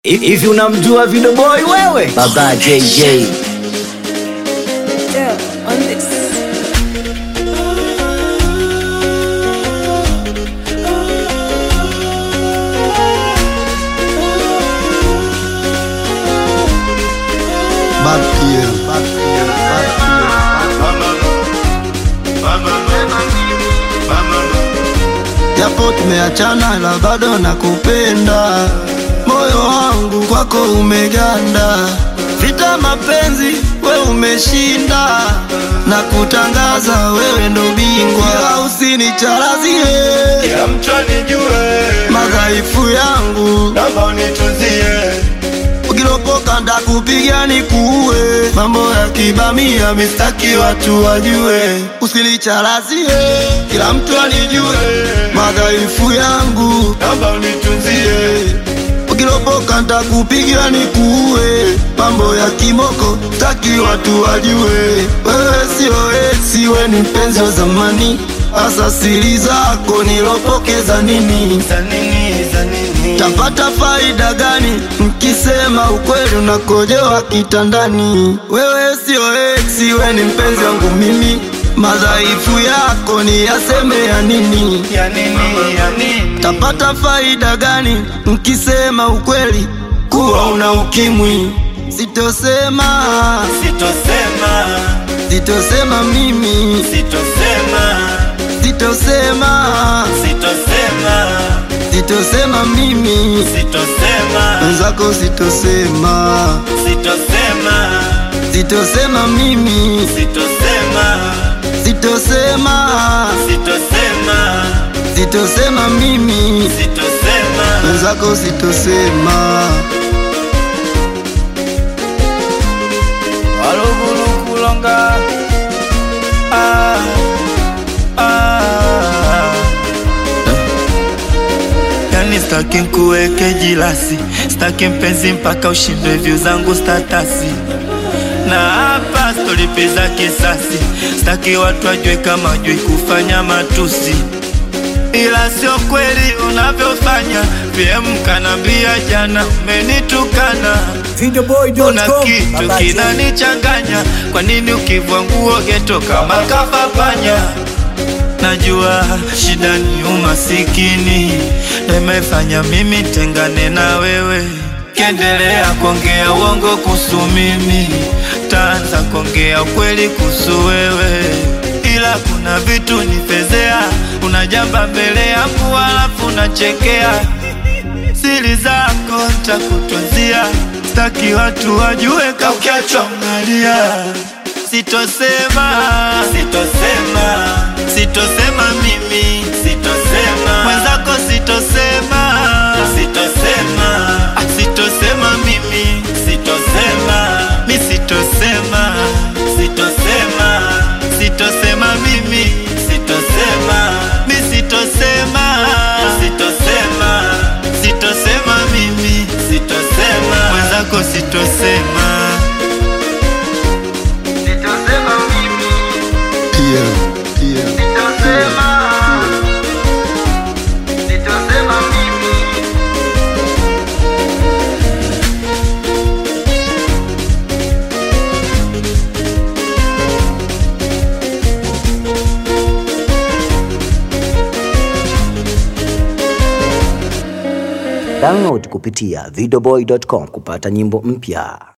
Hivi unamjua Video Boy wewe? Baba JJ. Yeah, on this. Bad PM, bad PM, bad PM. Japo tumeachana ila bado nakupenda, moyo wangu kwako umeganda, vita mapenzi we umeshinda, na kutangaza wewe ndo bingwa, ila usinicharazie Kila mtu anijue, madhaifu yangu, naomba unitunzie. ukilopoka ndakupiga nikuue, mambo ya kibamia mistaki watu wajue, usinicharazie kila mtu anijue madhaifu yangu, Naomba unitunzie. ukilopoka ndakupiga nikuue, mambo ya kimoko taki watu wajue, wewe sio esi, we ni mpenzi wa zamani, hasa siri zako nilopokeza nini? Za nini, za nini? Tapata faida gani mkisema ukweli unakojewa kitandani? Wewe sio ex, we ni mpenzi wangu mimi, madhaifu yako ni yaseme ya nini? Ya nini, ya nini? Tapata faida gani mkisema ukweli kuwa una ukimwi? Sitosema, Sitosema, sitosema mimi, sitosema, sitosema, sitosema, sitosema mimi, sitosema, wenzako sitosema. sitosema, Sitosema mimi, sitosema, sitosema, sitosema, sitosema mimi, sitosema. wenzako sitosema. Waluguru kulonga ah, ah. Yani staki nkuweke jilasi, staki mpenzi mpaka ushindwe view zangu statasi na hapa stolipiza kisasi, staki watu wajue kama jui kufanya matusi ila sio kweli unavyofanya. PM kanambia jana umenitukana kuna kitu kinanichanganya, kwa nini ukivua nguo geto kama kafapanya? Najua shida ni umasikini, ndo imefanya mimi tengane na wewe. Kiendelea kuongea uongo kuhusu mimi, taanza kuongea ukweli kuhusu wewe, ila kuna vitu nifezea, unajamba mbele yangu halafu unachekea siri zako ntakutunzia, staki watu wajue kaukiachwa unalia. Sitosema, sitosema, sitosema mimi, sitosema mwenzako, sitosema, sitosema, ah, sitosema mimi, sitosema, mi sitosema, sitosema, sitosema mimi, sitosema, mi sitosema, sitosema, sitosema mimi, sitosema mwenzako, sitosema. Sitosema mimi, PM, PM, sitosema, sitosema mimi. Download kupitia videoboy.com kupata nyimbo mpya.